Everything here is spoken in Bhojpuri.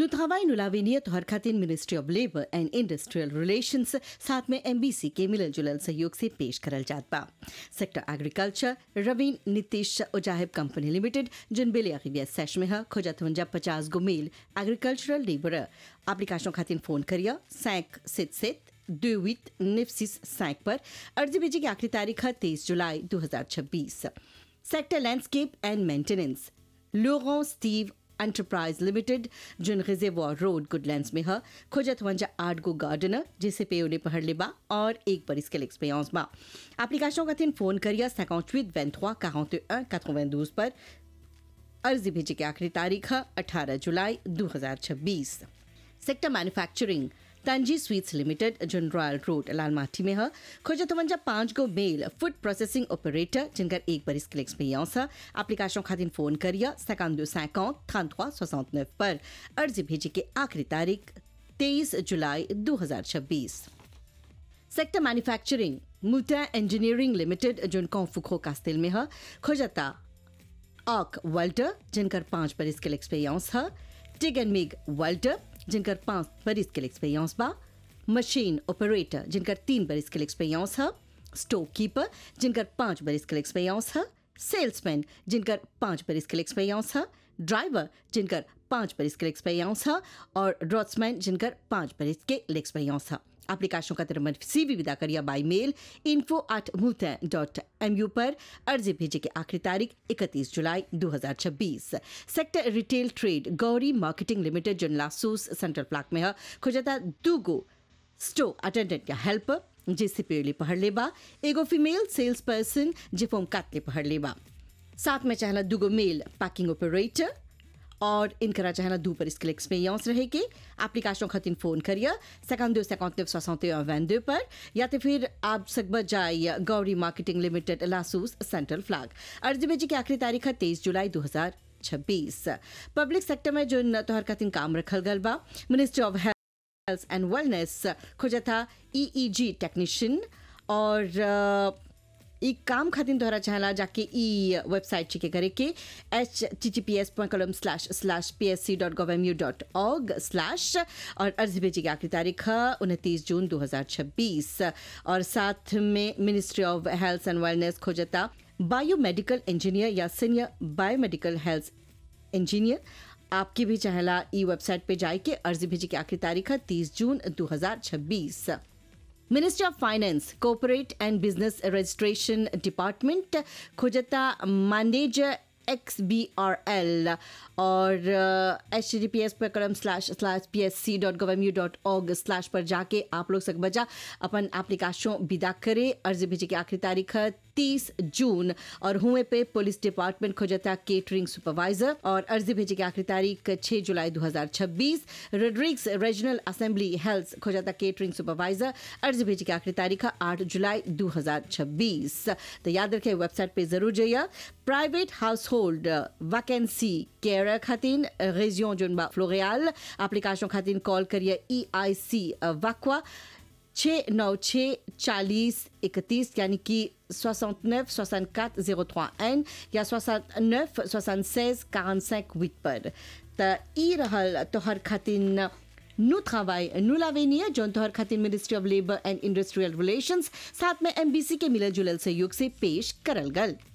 नु travail नु लावेनिया तोहर खातिर ministry of labour and industrial relations साथ में एमबीसी के मिलल जुलल सहयोग से पेश करल जात बा सेक्टर एग्रीकल्चर रवीन नीतीश उजाहिब कंपनी लिमिटेड जिन बेले अखिबिया सेश में है खोजत वंजा पचास गो मेल एग्रीकल्चरल लेबर एप्लीकेशन खातिर फोन करिया सैंक सित सित दो वित निफ्सिस सैंक पर अर्जी भेजी की आखिरी तारीख है तेईस जुलाई दो हजार छब्बीस सेक्टर लैंडस्केप एंड मेंटेनेंस लोगों स्टीव एंटरप्राइज लिमिटेड जिन रिजेवॉर रोड गुडलैंड्स में है खोजत वंजा आठ गो गार्डनर जिसे पे उन्हें पढ़ ले बा और एक पर इसके एक्सपीरियंस बा एप्लीकेशन का तीन फोन करिया 58 23 41 92 पर अर्जी भेजे की आखिरी तारीख है 18 जुलाई 2026 सेक्टर मैन्युफैक्चरिंग तंजी स्वीट्स लिमिटेड जिन रॉयल रोड लालमाटी में है खोजत वंजा पांच गो मेल फूड प्रोसेसिंग ऑपरेटर जिनकर एक बार इसके एक्सपीरियंस है एप्लीकेशन खातिर फोन करिया सैकान सैकाउंट थ्रांतवा सोसठ पर अर्जी भेजे की आखिरी तारीख तेईस जुलाई 2026 सेक्टर मैन्युफैक्चरिंग मुल्टा इंजीनियरिंग लिमिटेड जिन कौफुखो कास्तिल में है खोजता आक वेल्टर जिनकर पांच पर इसके एक्सपीरियंस है टिग एंड मिग वेल्टर जिनकर पांच बरिस के एक्सपीरियंस बा मशीन ऑपरेटर जिनकर तीन बरिस के एक्सपीरियंस है स्टोर कीपर जिनकर पांच बरिस के एक्सपीरियंस है सेल्समैन जिनकर पांच बरिस के एक्सपीरियंस है ड्राइवर जिनकर पांच बरिस के एक्सपीरियंस है और ड्रॉट्समैन जिनकर पांच बरिस के एक्सपीरियंस है एप्लीकेशन का तरह सी भी विदा करिया बाई मेल इन्फो एट मुल्तैन डॉट एम यू पर अर्जी भेजे की आखिरी तारीख 31 जुलाई 2026 सेक्टर retail trade Gauri marketing limited जन लासूस सेंट्रल प्लाक में है खुजता दूगो स्टोर अटेंडेंट या हेल्पर जिससे पेड़ले पढ़ लेबा एगो फीमेल सेल्स पर्सन जे फोम काटले पढ़ लेबा साथ में चाहला दूगो मेल पैकिंग ऑपरेटर और इनकरा चाहना दू पर इसके एक्सपीरियंस रहे कि एप्लीकेशन खातिर फोन करिए सेकंड दो सेकंड सोसठ वैन पर या तो फिर आप सकब जाइए गौरी मार्केटिंग लिमिटेड लासूस सेंट्रल फ्लैग अर्जी भेजी की आखिरी तारीख है तेईस जुलाई दो हजार छब्बीस पब्लिक सेक्टर में जो तोहर खातिर काम रखल गल बा ministry of health and wellness खोजा था ईईजी टेक्नीशियन और ई काम खातिर तोहरा चाहला जाके ई वेबसाइट चेक करे के H T T P S point colon slash slash P S C dot gov M U dot org slash और अर्जी भेजी की आखिरी तारीख है उनतीस जून दो हजार छब्बीस और साथ में ministry of health and wellness खोजता बायोमेडिकल इंजीनियर या सीनियर बायोमेडिकल हेल्थ इंजीनियर आपकी भी चाहला ई वेबसाइट पे जाए के अर्जी भेजी की आखिरी तारीख है तीस जून दो हजार छब्बीस ministry of finance corporate and business registration department खोजता manager X B R L और एच टी पी एस पर colon slash slash P S C dot gov M U dot org slash पर जाके आप लोग सक बजा अपन एप्लीकेशन विदा करे अर्जी भेजे की आखिरी तारीख है तीस जून और हुए पे पुलिस डिपार्टमेंट खोजता केटरिंग सुपरवाइजर और अर्जी भेजे की आखिरी तारीख 6 जुलाई 2026 रेड्रिक्स रीजनल असेंबली हेल्थ खोजता केटरिंग सुपरवाइजर अर्जी भेजे की आखिरी तारीख है 8 जुलाई 2026 तो याद रखें वेबसाइट पे जरूर जाइए private house hold vacancy care खातिन रेजियों जुनबा फ्लोरियाल एप्लीकेशन खातिन कॉल करिए ई आई सी वाकवा छः नौ छः चालीस इकतीस यानी कि सोixante neuf soixante quatre zéro trois एन या सोixante neuf soixante seize quarante cinq huit पर त ई रहल तोहर खातिन नु travail नु लावेनिया जौन तोहर खातिन ministry of labour and industrial relations साथ में एमबीसी के मिलल जुलल सहयोग से पेश करल गल